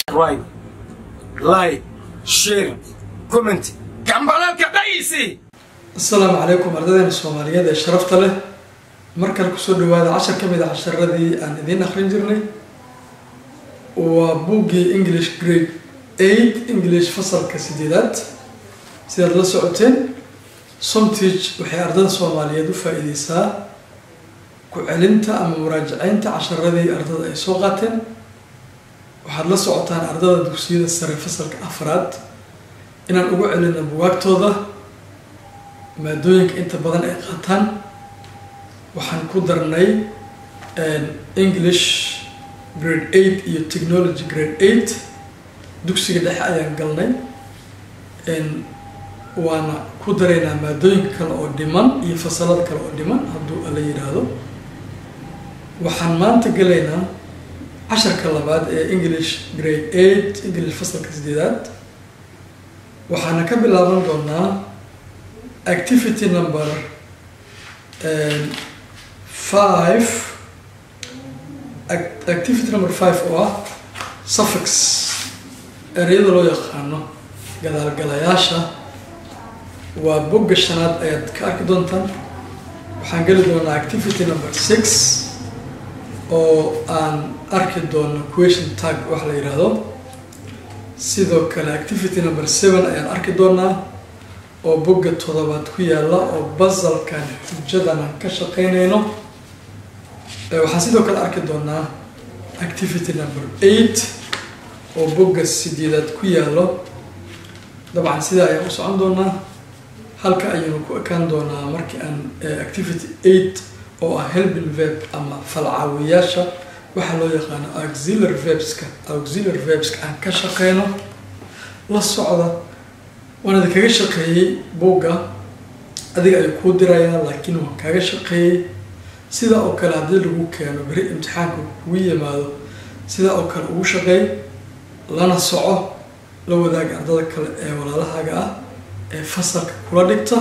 right like share comment gambalalka dhaysi asalaamu calaykum ardadeena soomaaliyeed ee sharafta leh mar kale kusoo dhawaada cashar ka mid a casharadii aan idiin akrin jirnay waa buuggii english grade eight english fasalka sideedaad sidaad la socoteen somteach waxay ardada soomaaliyeed u faa-iideysaa ku celinta ama muraajaceynta casharadii ardada ay soo qaateen waxaad la socotaan ardada dugsiyada sare fasalka afraad inaan ugu celino bugaagtooda maadooyinka inta badan ay qaataan waxaan ku darnay english grade eight iyo technology grade eight dugsiga dhexe ayaan galnay waana ku daraynaa maadooyinka kale oo dhiman iyo fasalada kale oo dhiman hadduu ala yidhaahdo waxaan maanta gelaynaa casharka labaad ee english grade eight english fasalka sideedaad waxaana ka bilaaban doonaa activity number five activity number five oo ah suffix ereyada loo yaqaano gadaalgalayaasha waa bogga shanaad ayaad ka arki doontaan waxaan geli doonaa activity number six oo aan arki doono question tag wax la yidhaahdo sidoo kale activity number seven ayaan arki doonaa oo bogga toddobaad ku yaalla oo basalkan xujadan aan ka shaqeynayno waxaan sidoo kale arki doonaa activity number eight oo bogga sideedaad ku yaallo dabcan sidaa ayaan u socon doonaa halka ayaynu ku ekaan doonaa markii aan activity eight oo ah helbin verb ama falcaawiyaasha waxaa loo yaqaano auxiliary verbska auxiliary verbska aan ka shaqeyno la socda waan idi kaga shaqeeyey buugga adiga ay kuu dirayaan laakiin waan kaga shaqeeyey sidaa oo kale haddii lagu keeno beri imtixaanka kugu yimaado sidaa oo kale ugu shaqeey lana soco la wadaaga ardada kale ee walaalahaaga ah ee fasalka kula dhigta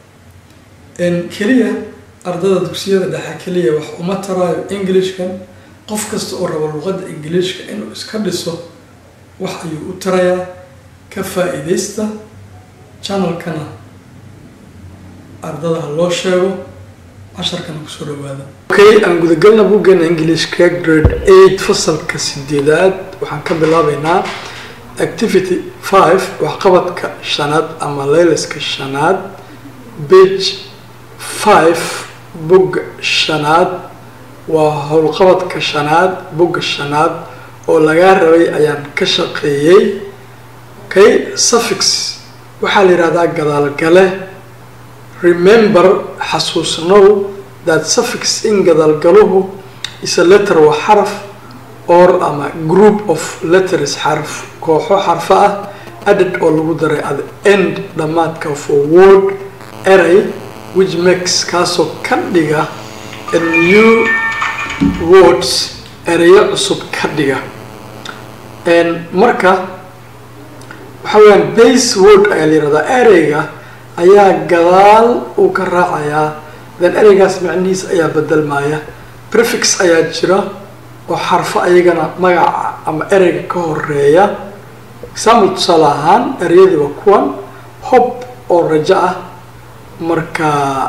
keliya ardada dugsiyada dhexe keliya wax uma taraayo englishkan qof kasta oo rabo luqadda ingiliishka inuu iska dhiso wax ayuu u tarayaa ka faa-iideysta channelkana ardada ha loo sheego casharkana kusoo dhawaada okay aan gudagalna buuggeena englishka grade eight fasalka sideedaad waxaan ka bilaabeynaa activity five waxqabadka shanaad ama laylaska shanaad bage five bogga shanaad waa howlqabadka shanaad bogga shanaad oo lagaa rabay ayaan ka shaqeeyey okay suffix waxaa la yidhahdaa gadaalgale remember xasuusnow that suffix in gadaalgaluhu is a letter waa xaraf or ama group of letters xarf kooxo xarfo ah added oo lagu daray at end dhammaadka for word eray which makes kaasoo ka dhiga a new words ereyo cusub ka dhiga marka waxa weyaan base word ayaa la yihahdaa ereyga ayaa gadaal uu ka raacayaa then ereygaas macnihiis ayaa bedelmaya prefix ayaa jira oo xarfo ayagana magaca ama ereyga ka horeeya example tusaale ahaan ereyadii waa kuwan hob oo rajo ah marka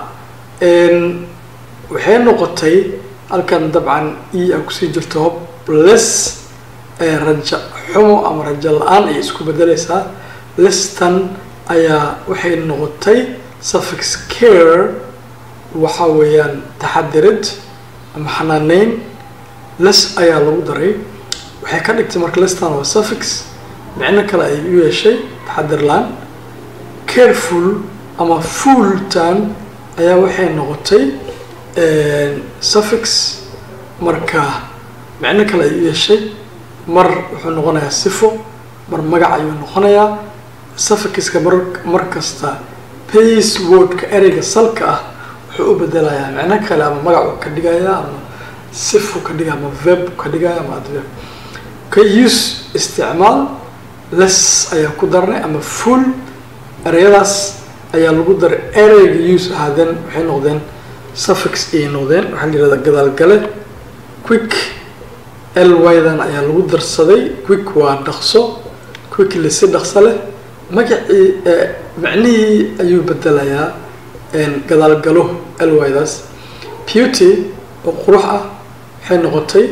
waxay noqotay halkan dabcan e a kusii jirto hob les rajo xumo ama rajo la-aan ayay isku bedeleysaa lestan ayaa waxay noqotay suffix care waxa weeyaan taxadirid ama xanaaneyn les ayaa lagu daray waxay ka dhigtay marka lestan waa suffix micno kale ay u yeeshay taxadirlaan careful ama fulltan ayaa waxay noqotay suffix marka micno kale ay u yeeshay mar wuxuu noqonayaa sifo mar magac ayuu noqonayaa suffixka mar mar kasta pace wordka ereyga salka ah wuxuu u bedelayaa micno kale ama magacu ka dhigaya ama sifu ka dhigaya ama verb ka dhigaya ama adverb ka use isticmaal les ayaa ku darnay ama full ereyadaas ayaa lagu daray ereyga use ahaadeen waxay noqdeen suffix ayay noqdeen waxaa la yihahdaa gadaalgale quick lydan ayaa lagu darsaday quick waa dhaqso quickly si dhaqso leh magacii macnihii ayuu bedelayaa gadaalgalo lydaas beauty oo qurux ah waxay noqotay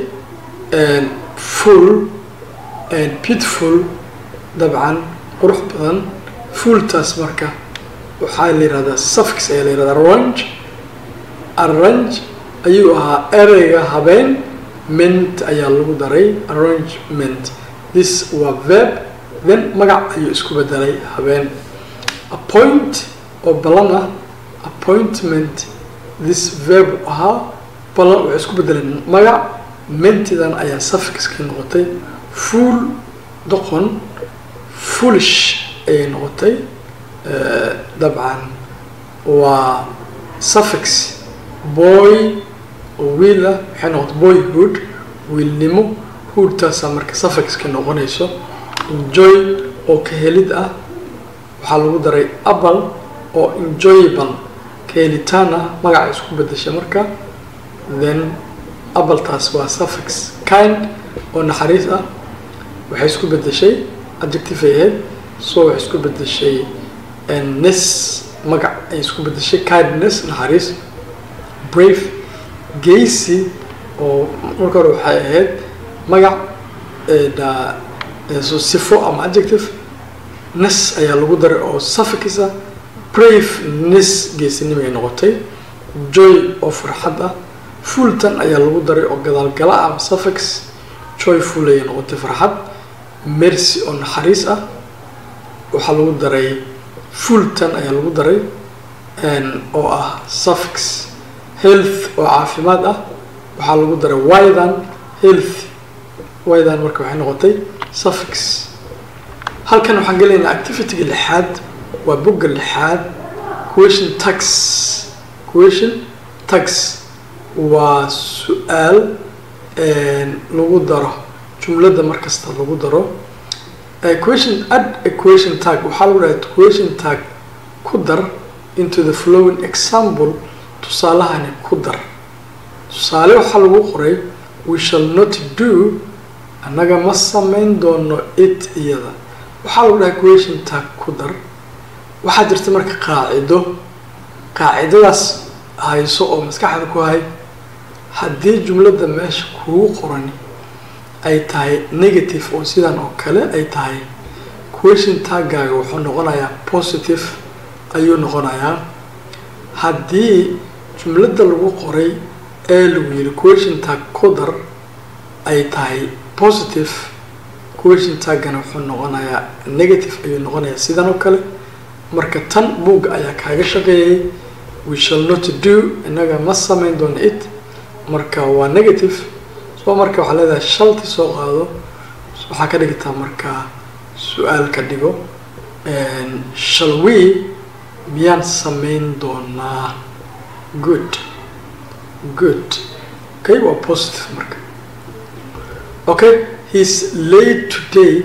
full beautiful dabcan qurux badan fulltaas marka waxaa la yihahdaa suffix ayaa la yihahdaa arrange arrange ayuu ahaa ereyga habeen ment ayaa lagu daray arrangement this waa verb then magac ayuu isku bedelay habeen appoint oo balan ah appointment this verb ahaa balan waxay isku bedeleen magac mentidan ayaa suffixkii noqotay full doqon foolish ayay noqotay dabcan waa suffix boy oo wiil ah waxay noqotay boyhood wiilnimo hoodtaasaa marka suffixka noqonayso enjoy oo ka helid ah waxaa lagu daray apple oo enjoyable ka helitaan ah magaca isku bedesha marka then appletaas waa suffix kind oo naxariis ah waxay isku bedeshay adjective ay ahayd so waxay isku bedeshay nes magac ay isku bedeshay kindness naxariis brave gacy oo marka hore waxay ahayd magac sifo ama adjective nes ayaa lagu daray oo suffix ah brave nes geesinimo ay noqotay joy oo farxad ah fulltan ayaa lagu daray oo gadaalgala ah suffix joyful ayay noqotay farxad mercy oo naxariis ah waxaa lagu daray fulltan ayaa lagu daray oo ah suffix health oo caafimaad ah waxaa lagu daray wydan health wydan marka waxay noqotay suffix halkan waxaan gelaynaa activityga lixaad waa bogga lixaad question tax question tax waa su-aal lagu daro jumladda markasta lagu daro question add a question tag waxaa lagu dhahay question tag ku dar into the flowing example tusaalahani ku dar tusaale waxaa lagu qoray we shall not do annaga ma samayn doono it iyada waxaa lagu dhahay question tag ku dar waxaa jirta marka qaacido qaacidadaas hayso oo maskaxda ku hay haddii jumladda meesha kugu qoran ay tahay negative oo sidan oo kale ay tahay question taggaaga wuxuu noqonayaa positive ayuu noqonayaa haddii jumladda lagu qoray ee lagu yiri question tag ku dar ay tahay positive question taggana wuxuu noqonayaa negative ayuu noqonayaa sidan oo kale marka tan buugga ayaa kaaga shaqeeyay we shall not do innaga ma samayn doono it marka waa negative soo marka waxaa leedahay shalti soo qaado waxaa ka dhigtaa marka su-aal ka dhigo shall we miyaan samayn doonaa good good okay waa positive marka okay he is late today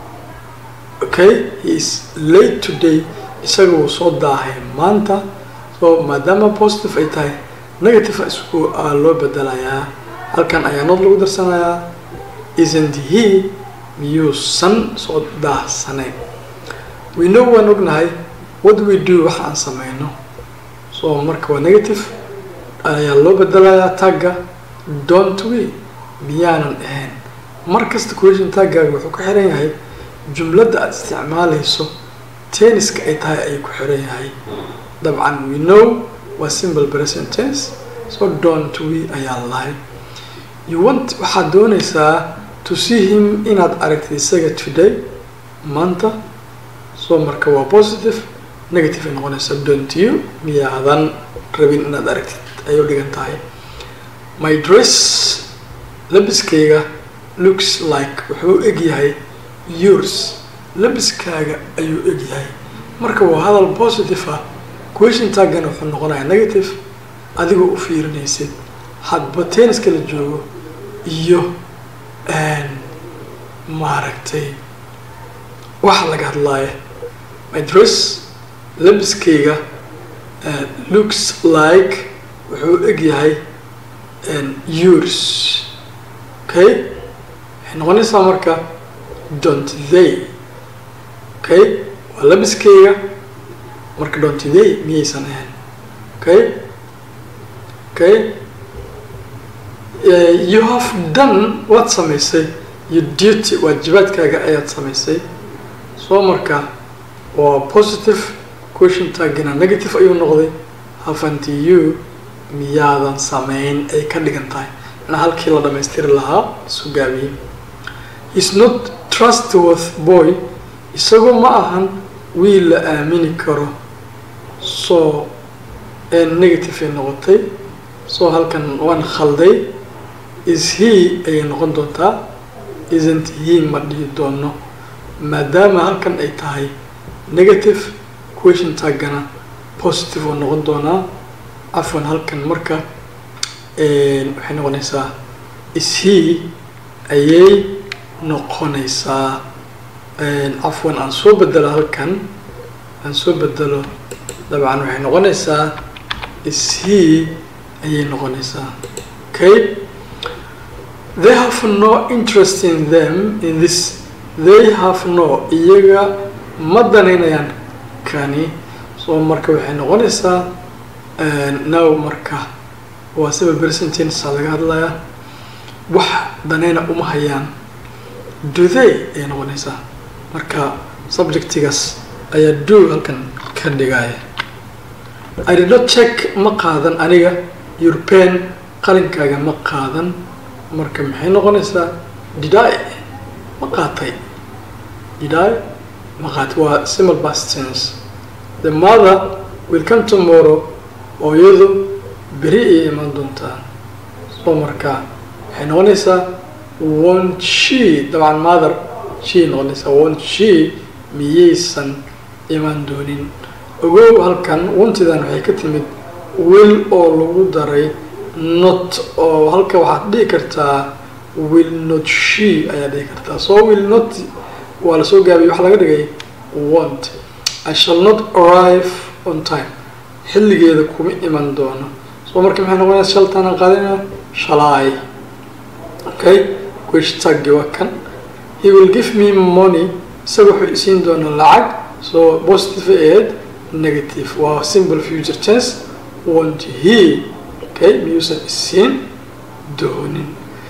okay he is late today isaga wuu soo daahay maanta so maadaama positive ay tahay negative isku loo bedelayaa halkan ayaa nood lagu darsanayaa isn't he miyuusan soo daahsanayn we know waan ognahay what we do waxa aan sameyno so marka waa negative ayaa loo bedelayaa tagga don't we miyaanan ahayn mar kasta question taggaaga wuxuu ku xiran yahay jumladda aada isticmaalayso tenniska ay tahay ayuu ku xiran yahay dabcan we know waa simple present tense so don't we ayaa lahay you want waxaad doonaysaa to see him inaad aragtid isaga today maanta so marka waa positive negative ay noqonaysaa don't you miyaadan rabin inaad aragtid ayay u dhigan tahay my dress labiskayga looks like wuxuu eg yahay yours labiskaaga ayuu eg yahay marka waa hadal positive ah question taggana wuxuu noqonayaa negative adigoo u fiirinaysid hadba tenniska la joogo iyo maaragtay waxa laga hadlaaya my dress labiskayga looks like wuxuu eg yahay yours okay waxay noqonaysaa marka don't they okay waa labiskeyga marka don't they miyaysan ahayn okay okay uh, you have done waad samaysay your duty waajibaadkaaga ayaad samaysay soo marka waa positive question taagina negative ayuu noqday haven't you miyaadan samayn ay ka dhigan tahay manaa halkii la dhamaystiri lahaa isu gaabiyey is not trustworth boy isagu ma ahan wiil la aamini karo soo negative ay noqotay soo halkan waan khalday is he ayay noqon doontaa isn't he ma dhihi doono maadaama halkan ay tahay negative question taagana positive oo noqon doonaa afwan halkan marka waxay noqonaysaa is he ayay noqonaysaa cafwan aan soo bedelo halkan aan soo bedelo dabcan waxay noqonaysaa is he ayay noqonaysaa okay they have no interest in them in this they have no iyaga ma danaynayaan kani so marka waxay noqonaysaa now marka waa siba percentagesa laga hadlayaa wax danayna uma hayaan duday ayay noqonaysaa marka subjectigaas ayaa do halkan ka dhigaya i did not check ma qaadan aniga european qalinkaaga ma qaadan marka maxay noqonaysaa diday ma qaatay diday ma qaatay waa simple past tense the mother will come tomorrow oo iyadu beri ayay imaan doontaa soo marka waxay noqonaysaa wont she dabcan mother she noqonaysaa wont she miyaysan imaan doonin ogow halkan wontidan waxay ka timid will oo lagu daray not oo halka waxaad dhihi kartaa will not she ayaa dhihi kartaa so will not waa lasoo gaabiyay waxaa laga dhigay want i shall not arrive on time xilligeeda kuma iman doono so marka maxay noqonaysa shaltaana qaadina shalay okay queshtaggi waa kan he will give me money isaga wuxuu isiin doonaa lacag so positive aid negative waa simple future tense want he okay miyuusan isiin doonin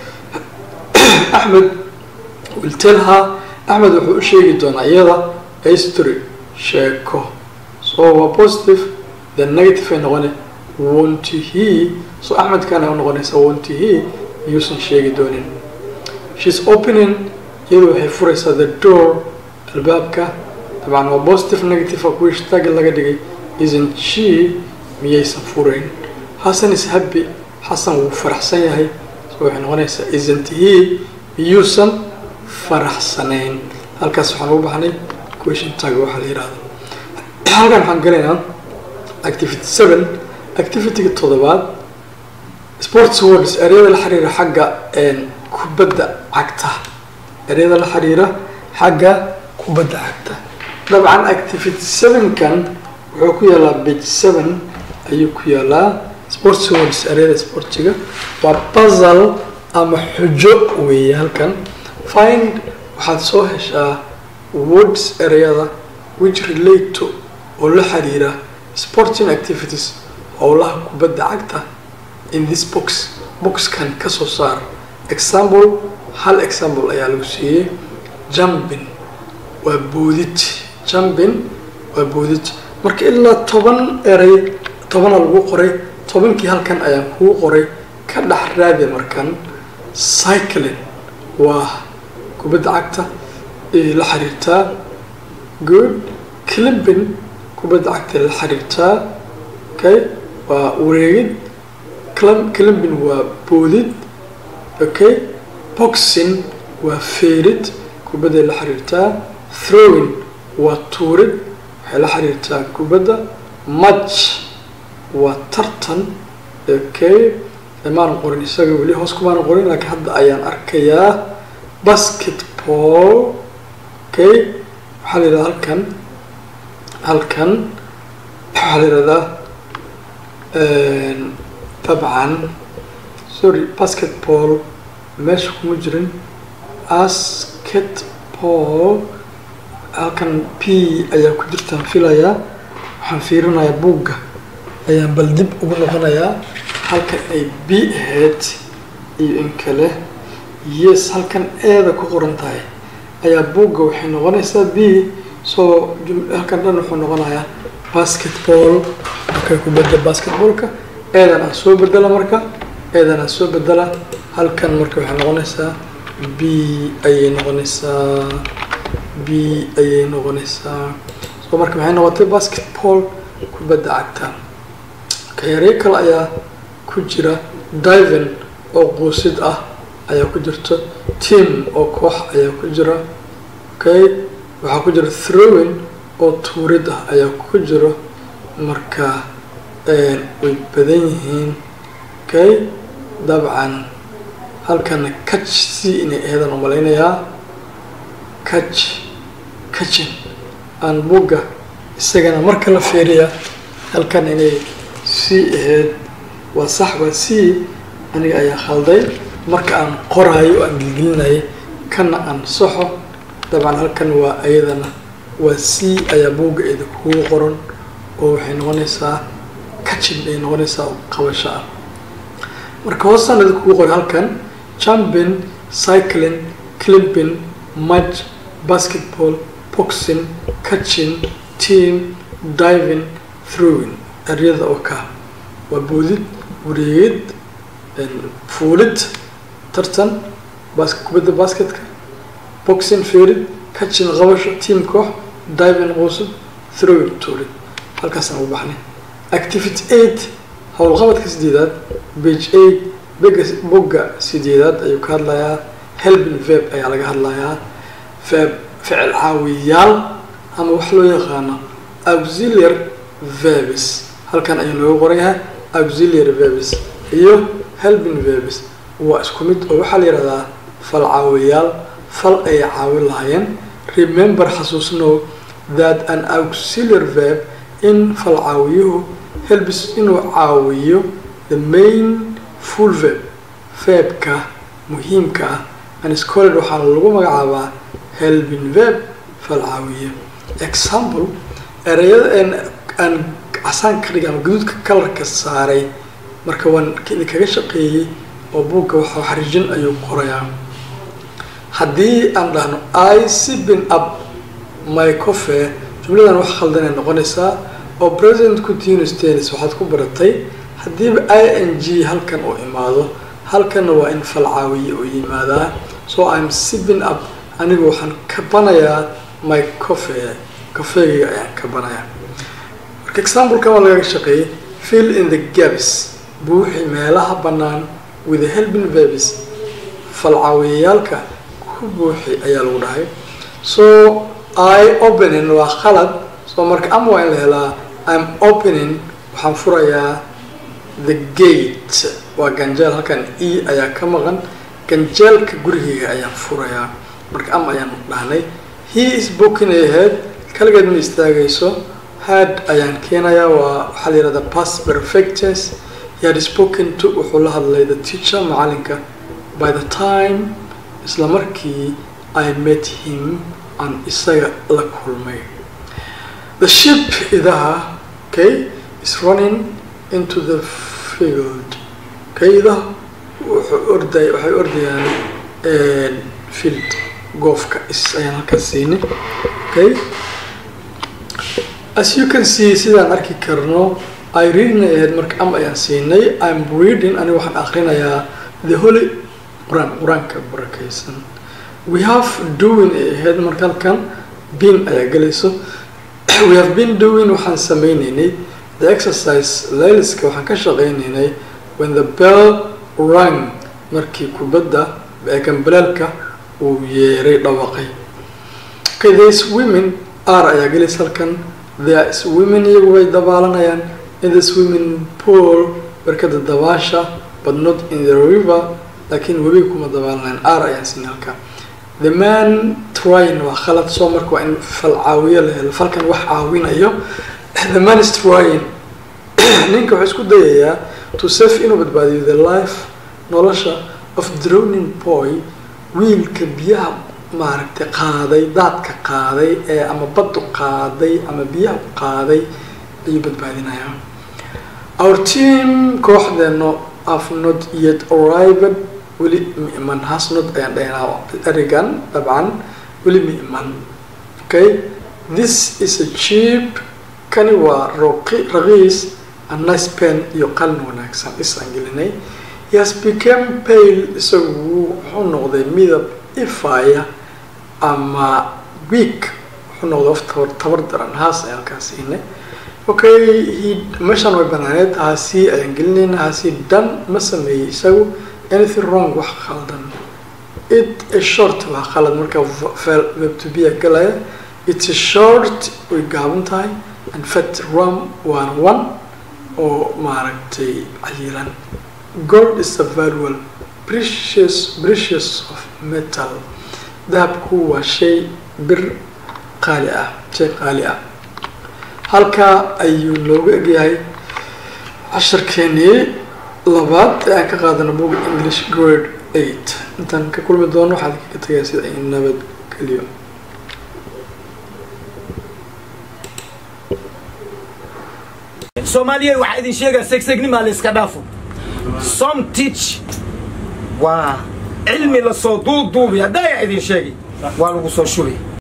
axmed will tell her axmed wuxuu u sheegi doonaa iyada history sheeko so waa positive the negative ay noqone want he so axmedkana u noqonaysa want he miyuusan sheegi doonin she's opening iyadu waxay furaysaa the door albaabka dabcan waa positive negative a kuwii shtagi laga dhigay isn't she miyaysan furayn xasan is happy xasan wuu faraxsan yahay so waxay noqonaysaa isn't he miyuusan faraxsanayn halkaas waxaan ugu baxnay question tag waxaa la yihahda halkan waxaan galaynaa activity seven activityga toddobaad sports words ereyada la xiriira xagga kubadda cagta ereyada la xiriira xagga kubadda cagta dabcan activity seven-kan wuxuu ku yaalaa bage seven ayuu ku yaalaa sports words ereyada sportiga waa puzzle ama xujo weeye halkan find waxaad soo heshaa words ereyada which relate to oo la xiriira sporting activities howlaha kubadda cagta in this box boxkan kasoo saar example hal example ayaa lagu siiyey jumping waa boodid jumping waa boodid marka ilaa toban erey tobana lagu qoray tobankii halkan ayaan kuu qoray ka dhex raadi markan cycling waa kubadda cagta la xiriirtaa good climbing kubadda cagta la xiriirtaa okay waa wareegid climbing waa boodid okay boxing waa feerid kubadday la xiriirtaa throwing waa tuurid waxay la xiriirtaa kubadda match waa tartan okay maanan qorin isaga weli hoos kumaanan qorin laakiin hadda ayaan arkayaa basketball okay waxaa la yidhahdaa halkan halkan waxaa la yidhahdaa dabcan sorry basketball meesha kuma jirin basketball halkan p ayaa ku jirtaan filayaa waxaan fiirinayaa buugga ayaan bal dib ugu noqonayaa halkan ay b ahayd iyo in kale yes halkan eeda ku qoran tahay ayaa buugga waxay noqonaysaa b soo halkan dhan wuxuu noqonayaa basketball markay ku bedel basketballka eedan aan soo bedela marka eedan aan soo bedela halkan marka waxay noqonaysaa b ayay noqonaysaa b ayay noqonaysaa soo marka maxay noqotay basketball kubadda cagta kayareyo kale ayaa ku jira diven oo quusid ah ayaa ku jirto team oo koox ayaa ku jira okay waxaa ku jira throwing oo tuurid ah ayaa ku jiro marka way badan yihiin okay dabcan halkana catch c inay aheedaan umalaynayaa catch catchin aan buugga isagana marka la fiiriya halkan inay c aheyd waa sax waa c aniga ayaa khalday marka aan qoraayo oo aan gelgelinayay kana aan soxo dabcan halkan waa ayadana waa c ayaa buugga eeda kugu qoran oo waxay noqonaysaa kachin ay noqonaysaa qabasho ah marka hoostaan eda kugu qoray halkan jumping cycling climping mud basketball boxing catching team diving throwing eryada oo ka waa boodid wareegid fuulid tartan bas kubadda basketka boxing feerid catching qabasho team koox diving quusud throwing tuurid halkaasaan u baxnay activity eight howlqabadka sideedaad bage eight bega bogga sideedaad ayuu ka hadlayaa helping veb ayaa laga hadlayaa veb ficil caawiyaal ama wax loo yaqaano auxiliar verbs halkan ayuu nooga qoran yahay auxiliar verbs iyo helping verbs waa isku mid oo waxaa la yihahdaa fal caawiyaal fal ay caawin lahaayeen remember xasuusnow that an auxiliar verb in fal caawiyuhu helbis inuu caawiyo the main full verb verbka muhiimka ah and scholar waxaa lagu magacaabaa helping verb fal caawiye example ereyada aan casaan ka dhigay ama gaduudka kalarka saaray marka waan kaga shaqeeyey oo buugga waxa xariijin ayuu qorayaa haddii aan dhahno i sibin up my cofe jumladan wax khaldanay noqonaysaa oo president continuous tennis waxaad ku baratay haddiiba i n g halkan uu imaado halkanna waa in fal caawiye uu yimaadaa so im sibin up anigu waxaan kabanayaa my cofe kafeegayga ayaan kabanayaa marka exampleka waa lagaga shaqeeyey fill in the gaps buuxi meelaha bannaan with helping verbs fal caawiyayaalka ku buuxi ayaa lagu dhahay so i opening waa khalad so marka ama waa in la helaa im opening waxaan furayaa the gate waa ganjeel halkan e ayaa ka maqan ganjeelka gurigeyga ayaan furayaa marka ama ayaan dhahnay he is booking ahead kaligeed ma istaagayso had ayaan keenayaa waa waxaa la yihahdaa past perfectes he had spoken to wuxuu la hadlay the teacher macalinka by the time isla markii i met him aan isaga la kulmay the ship idaha okay is running into the field okay idaha wuxuu orday waxay ordayaan field goofka is ayaan halkaas siinay okay as you can see sidaan arki karno i reading ay ahayd marka am ayaan siinay im reading aniga waxaan akrinayaa the holy qur-aan qur-aanka barakaysan we have doing ay ahayd marka halkan bin ayaa gelayso we have been doing waxaan sameyneynay the exercise layliska waxaan ka shaqeyneynay when the bell rang markii kubadda eegambalaalka uu yeeray dhawaqay okay this women r ayaa gelaysa halkan there is women iyagu way dabaalanayaan in the swimming pool barkada dabaasha but not in the river laakiin webiga kuma dabaalanayaan r ayaan siin halka the man trying waa khalad soo marka waa in fal caawiyo la helo falkan wax caawinayo the man is trying ninka wuxuu isku dayayaa to save inuu badbaadiyo the life nolosha of drowning boy wiilka biyaha maaragtay qaaday daadka qaaday ee ama baddu qaaday ama biyaha qaaday ayuu badbaadinayaa our team kooxdeeno have not yet arrived weli ma iman has not ayaan dhahnaa erigan dabcan weli ma iman okay this is a cheap kani waa roqi raqiis a nice pen iyo qalin wanaagsan isaan gelinay he has become pale isagu wuxuu noqday midab ifaya ama week wuxuu noqday of tabar daran haas ayaan halkaas siinay okay he meeshaan way banaaneed haasi ayaan gelinayna haasi dhan ma sameeyey isagu anything wrong wax khaldan it is short waa khalad marka webtobia galaya it's a short way gaaban tahay and fat rum waana one oo maaragtay cayilan gold is a valuable precious precious of metal dahabku waa shay bir qaali ah shay qaali ah halkaa ayuu noogu egyahay casharkeenii labaad ee aan ka qaadano book english grade eight intaan ka kulmi doono waxaad kaga tagaya sida ay nabadgeliyo soomaaliya waxaa idin sheegaa segsegnima la iska dhaafo som teach waa cilmi lasoo duuduubi haddaa idin sheegay waa lagu soo shubay